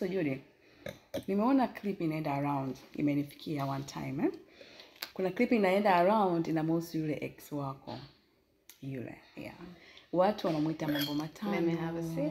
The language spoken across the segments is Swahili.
So Judy, nimeona clip inaenda around, imenifikia one time eh? Kuna clip inaenda around inamhusu yule ex wako yule, yeah. Watu wanamuita mambo matano. Let me have a seat.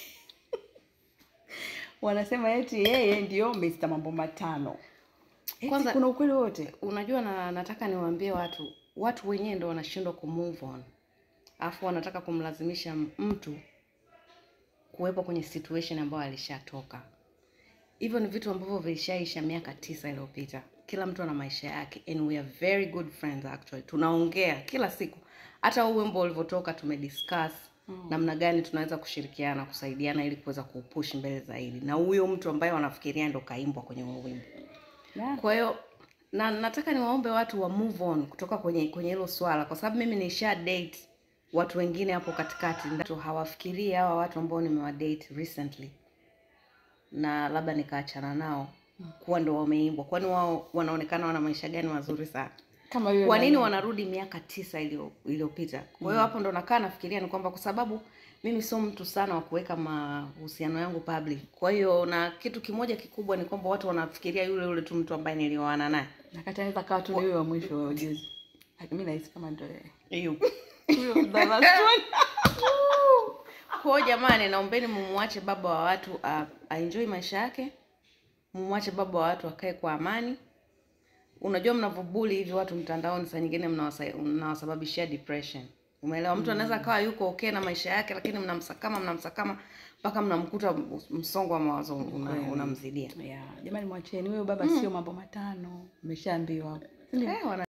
Wanasema eti yeye ndio Mr. mambo matano. Eti Kwanza- kuna ukweli wote? Unajua na, nataka niwaambie watu, watu wenyewe ndo wanashindwa ku move on, alafu wanataka kumlazimisha m- mtu kuwepo kwenye situation ambayo alishatoka. Hivyo ni vitu ambavyo vilishaisha miaka tisa iliyopita. Kila mtu ana maisha yake and we are very good friends actually. Tunaongea kila siku, hata huu wimbo ulivyotoka tumediscuss namna gani tunaweza kushirikiana kusaidiana ili kuweza kuupush mbele zaidi, na huyo mtu ambaye wanafikiria ndo kaimbwa kwenye huo wimbo. Yeah. Kwa hiyo na nataka niwaombe watu wa move on kutoka kwenye kwenye hilo swala, kwa sababu mimi nisha date watu wengine hapo katikati, ndio hawafikirii hawa watu ambao nimewadate recently na labda nikaachana nao kuwa ndo wameimbwa, kwani wao wanaonekana wana maisha gani mazuri sana? Kama yule Kwa nini nani- wanarudi miaka tisa iliyo- iliyopita? Kwa hiyo hapo ndo nakaa nafikiria ni kwamba kwa sababu mimi sio mtu sana wa kuweka mahusiano yangu public. Kwa hiyo na kitu kimoja kikubwa ni kwamba watu wanafikiria yule yule tu mtu ambaye nilioana naye. Nakati anaweza kawa tu ni huyo wa mwisho juzi. Lakini mimi nahisi kama ndio yeye. Hiyo. Huyo the last one. Kwa hiyo jamani, naombeni mumwache baba wa watu a- aenjoy maisha yake, mumwache baba wa watu akae kwa amani. Unajua, mnavyobuli hivi watu mtandaoni, saa nyingine mnawasa- mnawasababishia depression. Umeelewa? Mtu anaweza akawa yuko okay na maisha yake, lakini mnamsakama mnamsakama mpaka mnamkuta msongo wa mawazo una- Kweli. unamzidia. Yeah. Jamani mwacheni huyo baba sio mambo matano. Umeshaambiwa. Si ndio? Eh, wana